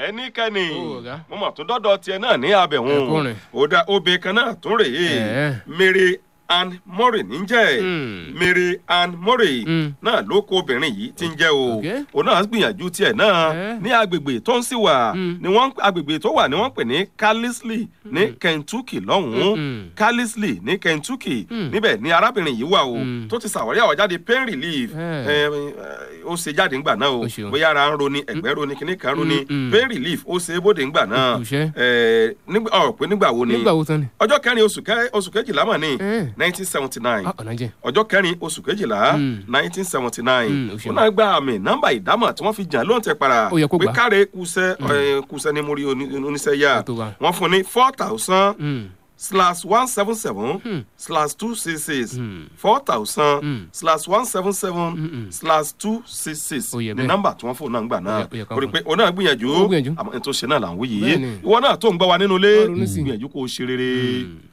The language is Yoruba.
ẹnikẹ́ni Ó, ọ̀gá. mo mọ̀ tó dọ́dọ̀ tiẹ̀ náà ní abẹ̀hún Ẹ̀kúnrin. ó dá obìnrin kan náà tún rèé Ẹ̀ẹ́. Mary Ann Murray níjẹ́ Hmm. Mary Ann Murray Hmm. náà ló kó obìnrin yìí ti ń jẹ́ o Okay. òun náà gbìyànjú tiẹ̀ náà Ẹ̀ẹ́. ní agbègbè tó ń sì wà Hmm. ni wọ́n agbègbè tó wà ni wọ́n pè ní Carlisle ní Kentucky lọ́hùn-ún Hmm. Carlisle ní Kentucky Hmm. níbẹ̀ ni arábìnrin yìí wà o Hmm. tó ti ṣàwárí àwọ̀jáde pain relief Ẹ̀. ẹ, ẹ, ó ṣe jáde ńgbà náà o Ó ṣeun. bóyá ara ń roni ẹ̀gbẹ́ roni kíní kan roni Hmm, hmm. pain relief ó ṣe é bóde ńgbà náà Ó kùṣẹ́. ẹ, nígbà ọ̀ pé nígbà wo ni nígbà wo tán ni. ọjọ́ kẹrin oṣù kẹ- oṣù kejìlá mọ̀ ní Ẹ̀. nineteen seventy nine Ah, ọ̀nà jẹ́. ọjọ́ kẹrin oṣù kejìlá Mm. nineteen seventy nine Mm, ó ṣeun. ó náà gba àmì nọ́mbà ìdámọ̀ tí wọ́n fi jàn lóun tẹ para Ó yẹ kó pé gbà. káre kúṣẹ́ ẹ, kúṣẹ́ ní mórí oní- oníṣẹ́ yá Ó tó bá. wọ́n fún ní four thousand Hmm. slash one seven seven Hmm. slash two six six Hmm. four thousand Hmm. slash one seven seven Mm-mm. slash two six six Ó yẹ ní bẹ́ẹ̀. nọ́mbà tí wọ́n fún náà gbà náà Ó yẹ- ó yẹ ká ó rí i fún. pé òun náà gbìyànjú Ó gbìyànjú. àmọ́ ètò ìṣe náà là ń wí yìí Bẹ́ẹ̀ni. ìwọ náà tó ń gbọ́ wa nínú ilé Ó ronú sí i. gbìyànjú kó o ṣe rere. Hmm.